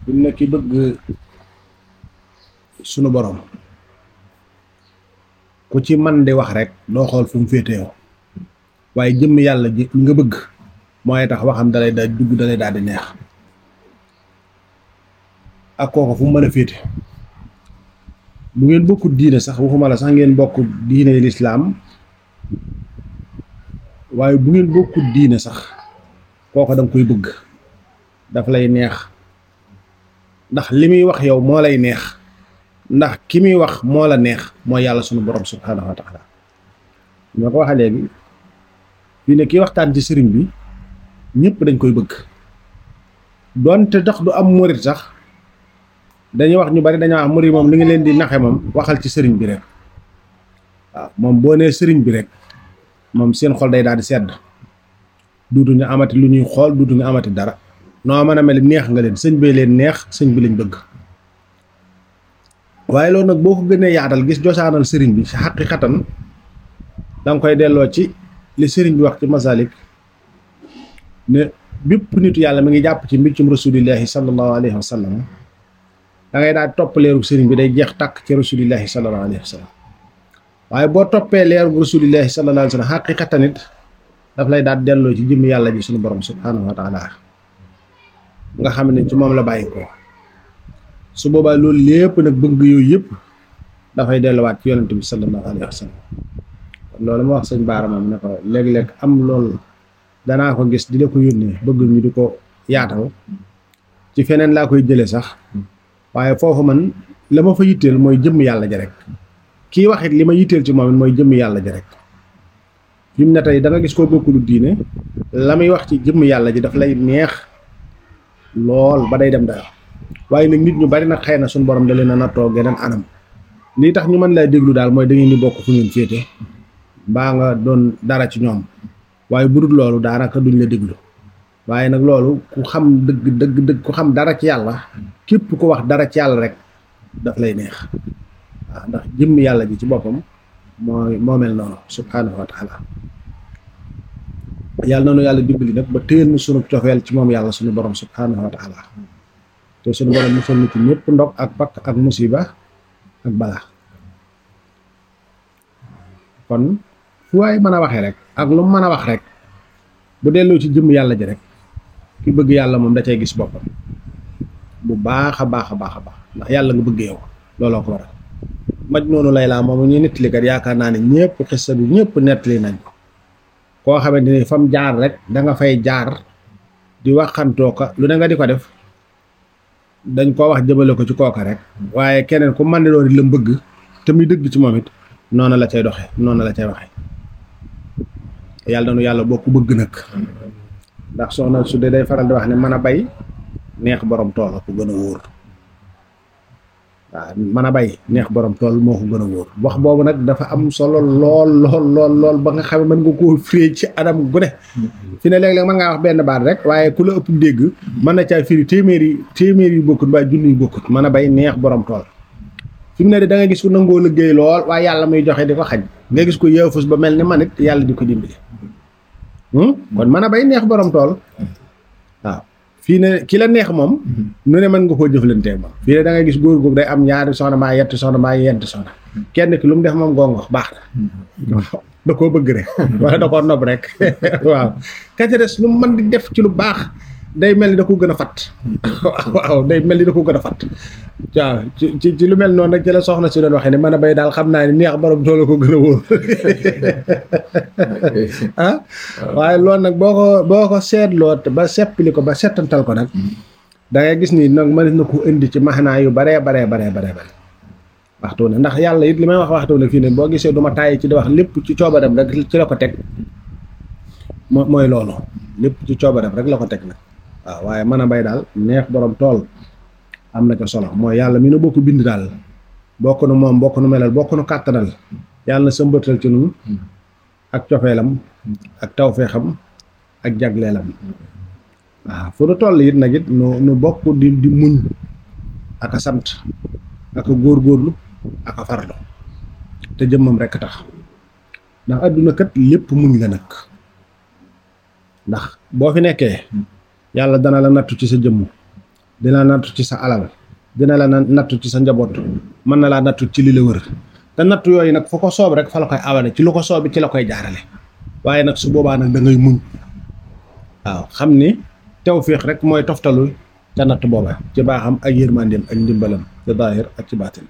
fi mu ne ki bëgg sunu borom ku ci man di wax rek doo xool fu mu féetewoo waaye jëmm yàlla ji nga bëgg mooy tax waxam dalay daal dugg dalay daal di neex ak kooku fu mu mën a féete bu ngeen bokkut diine sax waxuma la sax ngeen bokk diine lislaam waaye bu ngeen bokkut diine sax kooku da nga koy bëgg daf lay neex ndax li muy wax yow moo lay neex ndax ki muy wax moo la neex mooy yàlla sunu borom subhaanahu wa taala ñoo ko waxee léegi fii ne kii waxtaan ci sëriñ bi ñëpp dañ koy bëgg doonte tax du am murit sax dañuy wax ñu bari dañoo wax murit moom li nga leen di naxe moom waxal ci sëriñ bi rek waaw moom boo nee sëriñ bi rek moom seen xol day daal di sedd duutuñu amati lu ñuy xool duutuñu amati dara noo mën a mel neex nga leen sëñ bee leen neex sëñ bi lañ bëgg waaye loolu nag boo ko gënee yaatal gis josaanal sëriñ bi si xaqiqatan da nga koy delloo ci li sëriñ bi wax ci masalik ne bépp nitu yàlla mi ngi jàpp ci mbiccum rasulillahi sallallahu alayhi wa sallam da ngay daal topp leeru sëriñ bi day jeex tàkk ci rasulillahi sallallahu alayhi wa sallam waaye boo toppee leeru rasulillahi sallallahu alayhi wa sallam xaqiqatan it daf lay daal delloo ci jëmmi yàlla ji suñu borom subhanahu wa taala nga xam ne ci moom la bàyyi ko su boobaa loolu lépp nag bëgg yooyu yëpp dafay delluwaat ci yonent bi sallallahu alayhi wa sallam loolu ma wax sëñ Baara moom ne ko léeg-léeg am loolu danaa ko gis di la ko yónnee bëgg ñu di ko yaatal ci feneen laa koy jëlee sax waaye foofu man la ma fa yitteel mooy jëmm yàlla ja rek kii wax it li ma yitteel ci moom it mooy jëmm yàlla ja rek fi mu ne tey da nga gis koo bokkulu diine la muy wax ci jëmm yàlla ji daf lay neex lool ba day dem dayo waaye nag nit ñu bari nag xëy na suñu borom da leen a nattoo geneen anam lii tax ñu mën laa déglu daal mooy da ngeen di bokk fu ngeen féete mbaa nga doon dara ci ñoom waaye bu dul loolu daanaka duñ la déglu waaye nag loolu ku xam dëgg dëgg dëgg ku xam dara ci yàlla képp ku wax dara ci yàlla rek daf lay neex waaw ndax jëmm yàlla ji ci boppam mooy moo mel noonu subhaanahu wa taala yàlla noonu yàlla dimbali nag ba téyel nu sunu cofeel ci moom yàlla sunu borom subhaanahu wa taala te sunu borom musal nu ci ñëpp ndog ak pakk ak musiba ak balaa kon fu waay mën a waxee rek ak lu mu mën a wax rek bu delloo ci jëmm yàlla ji rek ki bëgg yàlla moom da cay gis boppam bu baax a baax a baax a baax ndax yàlla nga bëgg yow looloo ko waral maj noonu lay laa moom ñuy nettali kat yaakaar naa ne ñëpp xissa bi ñëpp nettali nañ ko koo xamante ni fam jaar rek da nga fay jaar di waxantoo ko lu ne nga di ko def dañ koo wax jëmale ko ci kooka rek waaye keneen ku mën ne doon la bëgg te muy dëgg ci moom it noonu la cay doxee noonu la cay waxee yàlla nanu yàlla bokk bëgg nag ndax soxna su dee day faral di wax ne mën a bay neex borom tool ko gën a wóor waaw mën a bay neex borom tool moo ko gën a wóor wax boobu nag dafa am solo lool lool lool lool ba nga xam ne mën nga koo firi ci anam gu ne fi ne léeg-léeg mën ngaa wax benn baat rek waaye ku la ëpp dégg mën na caa firi téeméeri téeméer yu bokkut mbaa junni yu bokkut mën a bay neex borom tool fi mu ne da nga gis ku nangoo liggéey lool waaye yàlla muy joxe di ko xañ nga gis ko yeefus ba mel ni man it yàlla di ko dimbali kon mën a bay neex borom tool waaw fii ne ki la neex moom nu ne mën nga koo jëflantee moom fii ne da ngay gis góor googu day am ñaari soxna maa yetti soxna maa yent soxna kenn ki lu mu def moom gongo baax na waaw da koo bëgg rek wala da koo nob rek waaw ka ca des lu mu mën di def ci lu baax day mel ni da ko gën a fat waaw day mel ni da ko gën a fat waaw ci ci ci lu mel noonu nag ci la soxna si doon waxee ne mën a bay daal xam naa ni neex borom tool ko gën a wóor ah waaye loolu nag boo ko boo ko seetloo ba seppili ko ba settantal ko nag da ngay gis ni nag mën na ko indi ci maxanaa yu baree baree baree baree bare waxtu ne ndax yàlla it li may wax waxtu ne fii ne boo gisee du ma tàyyi ci di wax lépp ci coobaram rek ci la ko teg moo mooy loolu lépp ci coobaram rek la ko teg nag waaw waaye mën a bay daal neex borom tool am na ko solo mooy yàlla mi nu bokk bind daal bokk nu moom bokk nu melal bokk nu kàttanal yàlla na sëmbatal ci nun ak cofeelam ak tawfeexam ak jagleelam waaw fu nu toll it nag it nu nu bokk di di muñ ak a sant ak a góorgóorlu ak a farlu te jëmmam rekk tax ndax àdduna kat lépp muñ la nag ndax boo fi nekkee yàlla dana la nattu ci sa jëmm dina la nattu ci sa alal dina la nattu ci sa njaboot mën na laa nattu ci li la wër te nattu yooyu nag fu ko soob rek fa la koy awale ci lu ko soobi ci la koy jaarale waaye nag su boobaa nag da ngay muñ waaw xam ni tawfiix rek mooy toftalu ca natt booba ci baaxam ak yërmandeem ak ndimbalam ci daahir ak ci baatin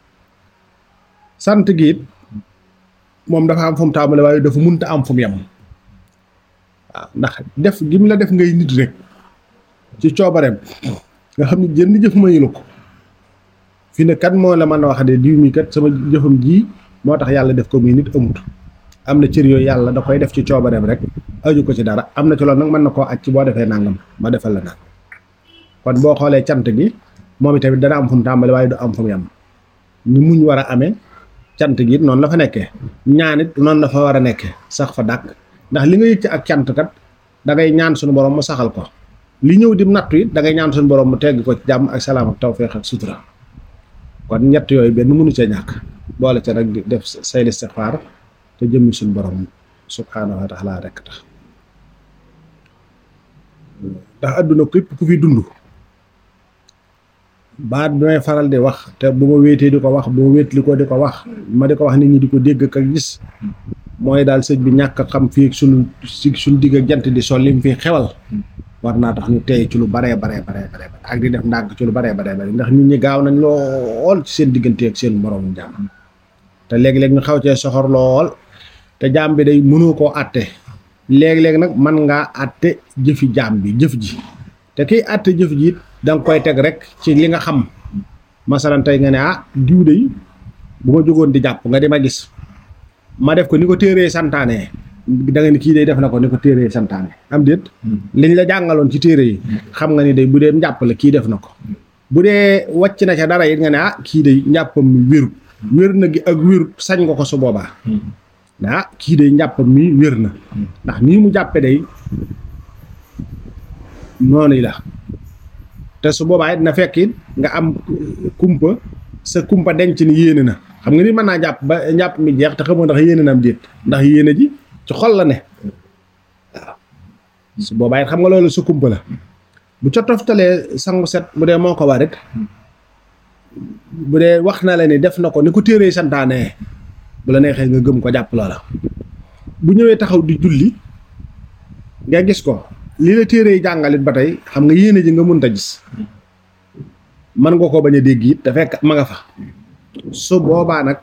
sant gi it moom dafa am fu mu tàmbale waaye dafa munta am fu mu yem waaw ndax def gi mu la def ngay nit rek ci coobareem nga xam ne jënd jëf mayu la ko fi ne kat moo la mën a wax de diw mi kat sama jëfam ji moo tax yàlla def ko muy nit amut am na cër yooyu yàlla da koy def ci coobareem rek aju ko ci dara am na ci loolu nag mën na koo aj ci boo defee nangam ma defal la nag kon boo xoolee cant gi moom itamit dana am fu mu tàmbali waaye du am fu mu yem ni muñ war a amee cant gi it noonu la fa nekkee ñaan it noonu la fa war a nekkee sax fa dàq ndax li nga yëg ci ak cant kat da ngay ñaan suñu borom mu saxal ko li ñëw di nattu it da ngay ñaan suñu borom mu tegg ko ci jàmm ak salaam ak tawféex ak sutura kon ñett yooyu benn mënu ca ñàkk boole ca nag di def say istixfaar te jëmmi suñu borom subhaanahu wa taala rekk tax ndax àdduna képp ku fi dund baat bi may faral di wax te bu ma wéetee di ko wax bu ma wéetli ko di ko wax ma di ko wax nit ñi di ko dégg ak gis mooy daal sëñ bi ñàkk a xam fii suñu si suñu digg ak jant di sol lim fi xewal war naa tax ñu tey ci lu baree baree baree baree ak di def ndànk ci lu baree baree bare ndax nit ñi gaaw nañ lool ci seen diggante ak seen moroom jaam te léegi-léegi ñu xaw cee soxor lool te jaam bi day mënoo koo àtte léegi-léegi nag man ngaa àtte jëfi jaam bi jëf ji te kiy àtte jëf ji it da nga koy teg rek ci li nga xam masalan tey nga ne ah diw de bu ma jógoon di jàpp nga di ma gis ma def ko ni ko téeree santaane da nga ni kii day def na ko ni ko téeree santaane am déet liñ la jàngaloon ci téere yi xam nga ni day bu dee njàpp la kii def na ko bu dee wàcc na ca dara it nga ne ah kii day njàppam mi wérut wér na gi ak wérut sañ nga ko su boobaa ah kii day njàppam mi wér na ndax nii mu jàppe day noonu la te su boobaa it na fekk it nga am kumpa sa kumpa denc ni yéene na xam nga ni mën naa jàpp ba njàpp mi jeex te xamoo ndax yéene na am déet ndax yéene ji ci xol la ne waaw su boobaa it xam nga loolu sa kumpa la bu ca toftalee sangu set bu dee moo ko war it bu dee wax na la ni def na ko ni ko téeree santaane bu la neexee nga gëm ko jàpp loola bu ñëwee taxaw di julli nga gis ko li la téere yi jàngalit ba tey xam nga yéene ji nga mënta gis mën nga ko bañ a dégg it te fekk ma nga fa su boobaa nag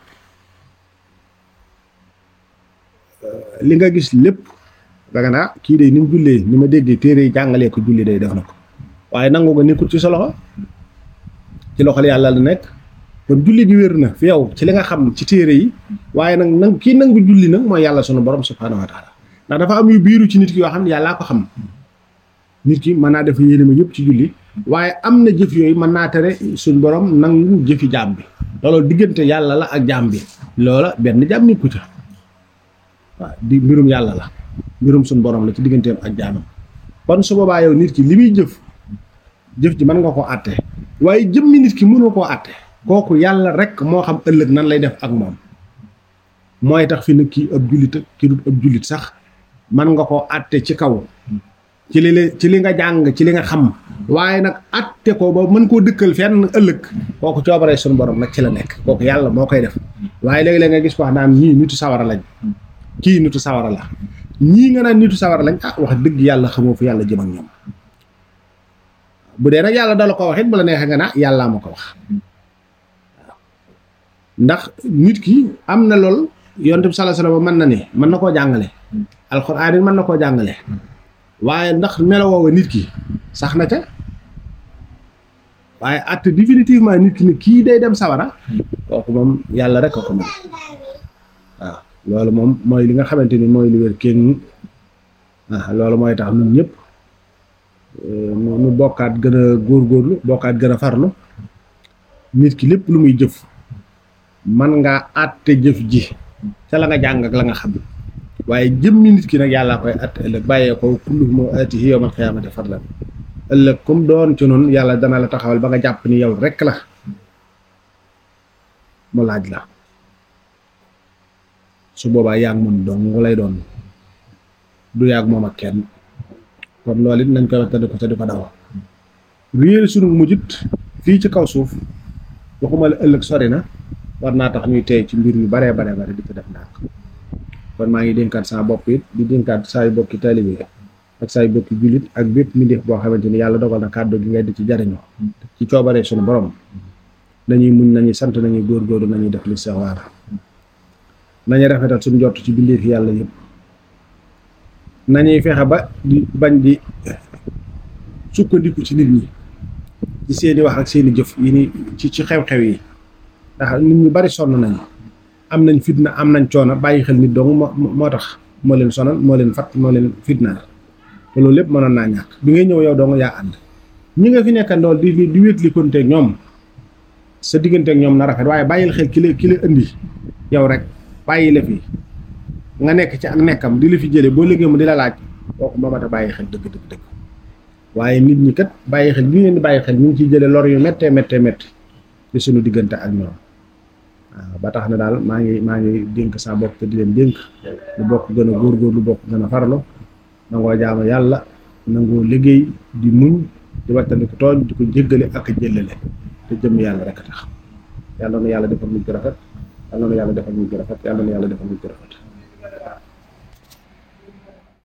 li nga gis lépp danga naa kii de ni mu jullee ni ma déggee téere yi jàngalee ko julli day def na ko waaye nangu nga nekkul ci sa loxo ci loxol yàlla la nekk kon julli gi wér na fi yow ci li nga xam ci téere yi waaye nag nang kii nangu julli nag mooy yàlla sunu borom subhaanahu wa taala ndax dafa am yu biiru ci nit ki yoo xam ne yàllaa ko xam nit ki mën naa def yéene ma yëpp ci julli waaye am na jëf yooyu mën naa tere suñ borom nangu jëfi jaam bi loolu diggante yàlla la ak jaam bi loola benn jaam nikku ca waaw di mbirum yàlla la mbirum suñ borom la ci digganteem ak jaamam kon su boobaa yow nit ki li muy jëf jëf ji mën nga koo àtte waaye jëmmi nit ki mënoo koo àtte kooku yàlla rek moo xam ëllëg nan lay def ak moom mooy tax fi ne kii ab jullit ak ki dut ab jullit sax mën nga koo àtte ci kaw ci li ci li nga jàng ci li nga xam waaye nag àtte ko ba mën koo dëkkal fenn ëllëg kooku coobaree suñu borom nag ci la nekk kooku yàlla moo koy def waaye léegi-léeg nga gis ko wax naan ñii nitu sawara lañ kii nitu sawara la ñii nga naan nitu sawara lañ ah wax dëgg yàlla xamoo fu yàlla jëm ak ñoom bu dee nag yàlla dala ko wax it bu la neexee nga naa yàllaa ma ko wax ndax nit ki am na lool yonent bi sallallahu alayhi wasallam mën na ne mën na koo jàngale alxuraan it mën na koo jàngale waaye ndax melowoowa nit ki sax na ca waaye at définitivement nit ki ne kii day dem sawara kooku moom yàlla rek a ko mën waaw loolu moom mooy li nga xamante ni mooy lu wér kenn ah loolu mooy tax ñun ñëpp nu bokkaat gën a góorgóorlu bokkaat gën a farlu nit ki lépp lu muy jëf man ngaa àtte jëf ji ca la nga jàng ak la nga xam waaye jëmmi nit ki nag yàllaa koy àtte ëllëg bàyyee ko kulluhum aatihi yawmal qiyaamati fardan ëllëg comme doon ci noonu yàlla dana la taxawal ba nga jàpp ni yow rek la mu laaj la su boobaa yaa ngi moom dong lay doon du yàgg moom ak kenn kon loolu it nañ koy wax te di ko te di ko daw réer sunu mujjit fii ci kaw suuf waxuma la ëllëg sori na war naa tax ñuy tey ci mbir yu baree baree bare di ko def ndànk kon maa ngi dénkaat saa bopp it di dénkaat saay bokki taalibe ak saay bokki jullit ak bépp mbindeef boo xamante ni yàlla dogal na kàddu gi ngay di ci jariñoo ci coobaree sunu borom nañuy muñ nañuy sant nañuy góorgóorlu nañuy def li sa waar nañuy rafetal suñu jot ci bindeef yàlla yëpp nañuy fexe ba di bañ di sukkandiku ci nit ñi ci seeni wax ak seeni jëf yi ni ci ci xew-xew yi ndax nit ñu bari sonn nañu am nañ fitna am nañ coono bàyyi xel nit dong moo moo tax moo leen sonal moo leen fat moo leen fitnaal te loolu lépp mënoon naa ñàkk bi ngay ñëw yow dong yaa ànd ñi nga fi nekkandool di di wétli konte ñoom sa diggante ak ñoom na rafet waaye bàyyil xel ki la ki la indi yow rek bàyyi la fi nga nekk ci ak nekkam di la fi jëlee boo liggéey mu di la laaj kooku moo mat a bàyyi xel dëgg dëgg dëgg waaye nit ñi kat bàyyi xel bi ngeen di bàyyi xel ñu ngi ciy jëlee lor yu méttee méttee métti ci suñu diggante ak ñoom waaw ba tax na daal maa ngi maa ngi dénk saa bopp te di leen dénk lu bokk gën a góorgóor lu bokk gën a farlu nangoo jaamu yàlla nangoo liggéey di muñ di wattandiku tooñ di ko jéggale ak jëllale te jëm yàlla rek a tax yàlla na yàlla defal mujj rafet yàlla na yàlla defal mujj rafet yàlla na yàlla defal mujj rafet